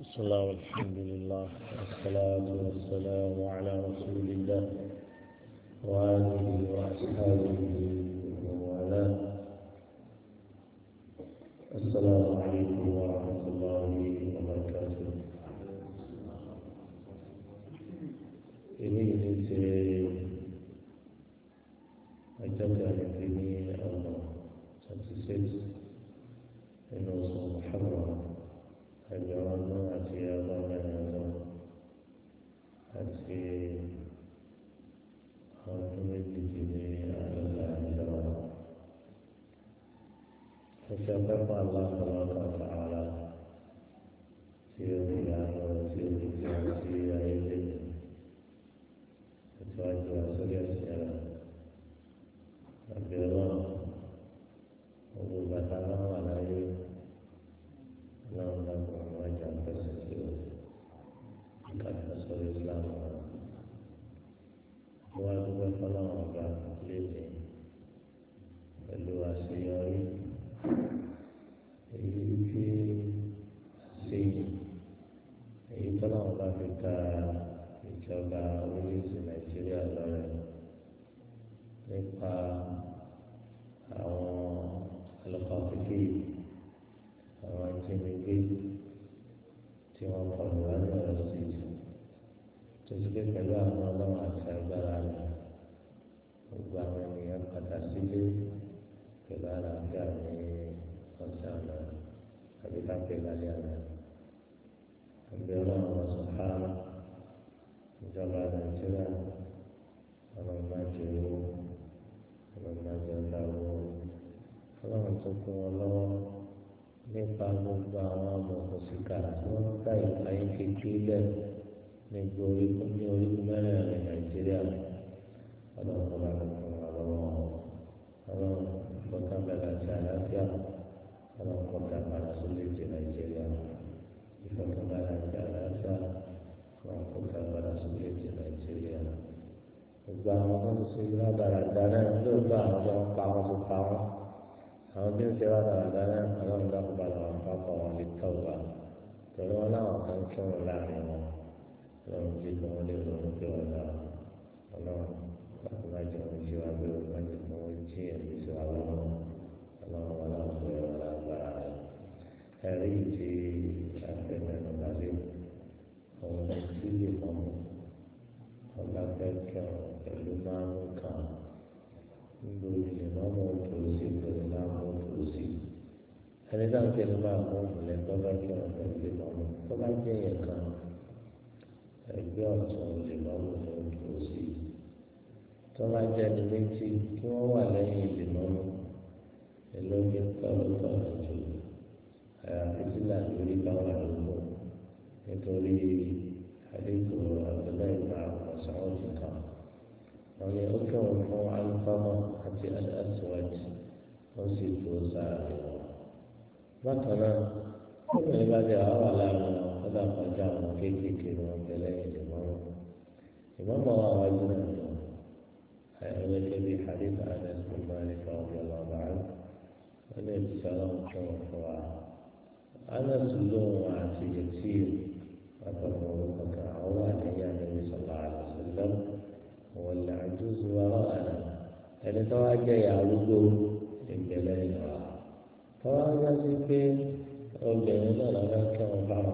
بسم الله والحمد لله والصلاة والسلام على رسول الله وآله وأصحابه ومن والاه السلام عليكم ورحمة الله وبركاته إليه سي أجل في الله 26 إنه محرم ẹgbẹ̀rún ọdún àti ọgọ́rin ọdún àti ọdún méjìdínlé àádọ́ta ìjọba. Ẹ̀sẹ̀ pẹ́pẹ́ aláǹkọ̀lọ́kọ̀ tààrà tí ó fi àwọn tí ó fi tí wọ́n sí ayé lé ìtọ́jú àsórí ẹ̀sìn rẹ̀. Ẹgbẹ̀rún owó bàtà náà wà láyé. Islam dan mengajar tersebut kata soal Islam dua dua kalau orang lele kedua siari ini si ini kalau orang kita mencoba ulis Nigeria lalu nípa àwọn alùpàpìkì àwọn ajínigbé tí wọ́n kọlù wá ní ọ̀rọ̀ sí i tó ti pé pẹ̀lú àwọn ọlọ́run àti agbára rẹ̀ gbogbo àwọn ènìyàn padà sílé pẹ̀lú àlàáfíà ní ọ̀sẹ̀ àná àbí kápẹ́ lálẹ́ àná. àbí ọlọ́run ọ̀sán fáwọn ìjọba nàìjíríà ọlọ́run má jẹ́ owó ọlọ́run má jẹ́ ọ̀dà owó ọlọ́run tó kún wọn lọ́wọ́ nípa gbogbo àwọn amọ̀kòsíkà tí wọ́n ń ká ìpayín kékeré lẹ̀ ní gbòòrí ní orígun mẹ́rẹ̀ẹ̀rin nàìjíríà ọlọ́run kọ́ bá fún wa lọ́wọ́ ọlọ́run lọ́kà bẹ̀rẹ̀ àti àlàáfíà ọlọ́run kọ́ bá padà sórí èdè nàìjíríà ìfọ̀kànbalẹ̀ àti àlàáfíà ọlọ́run kọ́ bá padà sórí èdè nàìjíríà gbogbo àwọn tó ń ṣe lábàrà dáná lóòótọ́ àwọn tó ń pa wọn tó pa wọn àwọn tí ń ṣe wá dáadáa náà àwọn ìdákùbà làwọn pápá wọn lè tọ̀ wá torí wọn láwọn kan kí wọn láàrin wọn lọ́run jí kí wọ́n lè ronú pé wọ́n dá ọlọ́run láti má jẹ́ wọn jí wá gbé wọn má jẹ́ kí wọ́n jí ẹ̀mí sí wa lọ́wọ́ ọlọ́run wọn láwọn fún ẹ̀rọ lágbára rẹ̀ ẹ̀rí ti afẹ́mẹ́nu balẹ̀ ọ̀hún ní tí lè mọ́ mọ́ ọba fẹ́ kẹrùn pẹ̀lú márùn kan nítorí lè má mọ́ tó sí pẹ̀lú márùn tó sí ẹni náà ń tẹnu máa mú ìmùlẹ̀ tó bá kẹrùn pẹ̀lú lè má mọ́ tó bá jẹ́ yẹn kan ẹgbẹ́ ọ̀tún lè má mọ́ tó tó sí tó bá jẹ́ ẹni méjì kí wọ́n wà lẹ́yìn lè má mọ́ ẹlọ́gbẹ́ tọ́lú tọ́lú jù àyàfi sílẹ̀ lórí báwa lóko nítorí àdéhùn àbẹ̀lẹ̀ ìgbà ọ̀sán ọ̀tún kan wọ́n ní ó kẹ́wọ̀n fún alifámọ́ àti aláṣíwájú wọ́n sì tó sáré wọn. bákan náà obìnrin bá dé àwọn wà láàrin wọn kọ́dà kọjá àwọn kéékèèké ni wọ́n tẹ̀lé ìdìmọ́ràn. ìmọ̀mọ́ wa wájú náà lọ àyẹ̀wò kébí hadith anas bin malik radiyallahu anhu wọ́n ní ìṣẹ́lẹ̀ ń kẹ́wọ̀n fún wa. anas lóhùn àti yẹtí àtọ̀mọ̀ orúkọ kan àwọn wà lẹ́yìn àdébí sallallahu alaihi wasallam wọlé àjùzù wàhálà ẹni tó wá jẹ ìyàrúgbó ìgbẹlẹ ìwà tó wá yá sí pé obìnrin náà lọ́wọ́ kí wọ́n bá